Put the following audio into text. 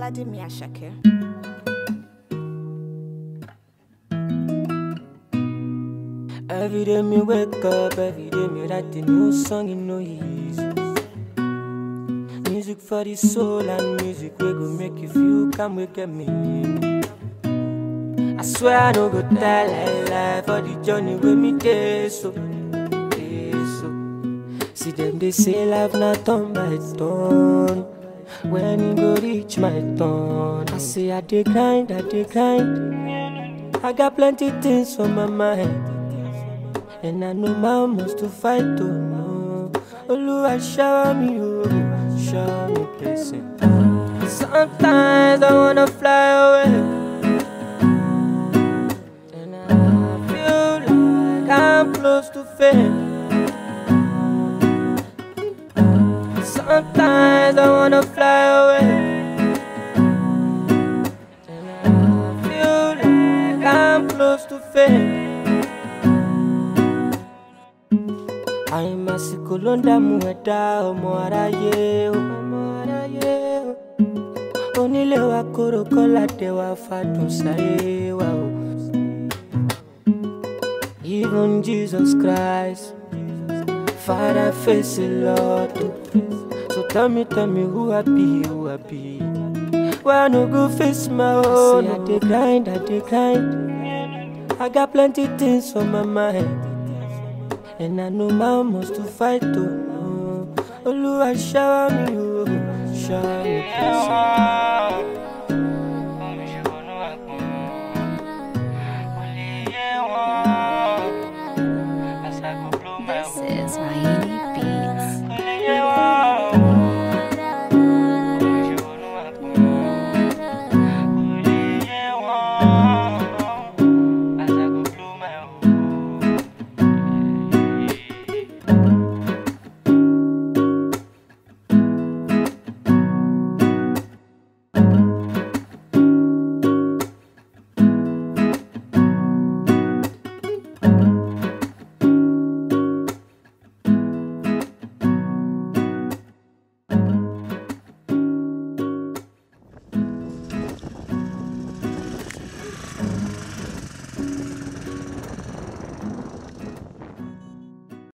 Oladimi Ashake. Every day me wake up, every day me write a new song, you know easy. Music for the soul and music we go make you feel come wake up me. I swear I no go tell lie lie for the journey with me day so, day so. See them they say life not turn by turn. When it go reach my turn, I say I dey grind, I dey grind. I got plenty things on my mind. And I know my must to fight to know. Oluwa shower me, oh, shower me blessing. Sometimes I wanna fly away. And I feel like I'm close to fame. Sometimes I wanna fly away. And I feel like I'm close to fame. àìmásìkò ló ń dààmú ẹ̀dá ọmọ aráyé o. ọmọ aráyé o. onílé wa kóró kọ́lá dé wa fàdùn sáyé wa o. even jesus christ father face a lot o. so tell me tell me who i be who i be. why i no go face my own. i say i dey grind i dey grind. i got plenty things on my mind. And I know my must to fight to know. Oluwa shower me, oh, shower me, blessing. This is Raini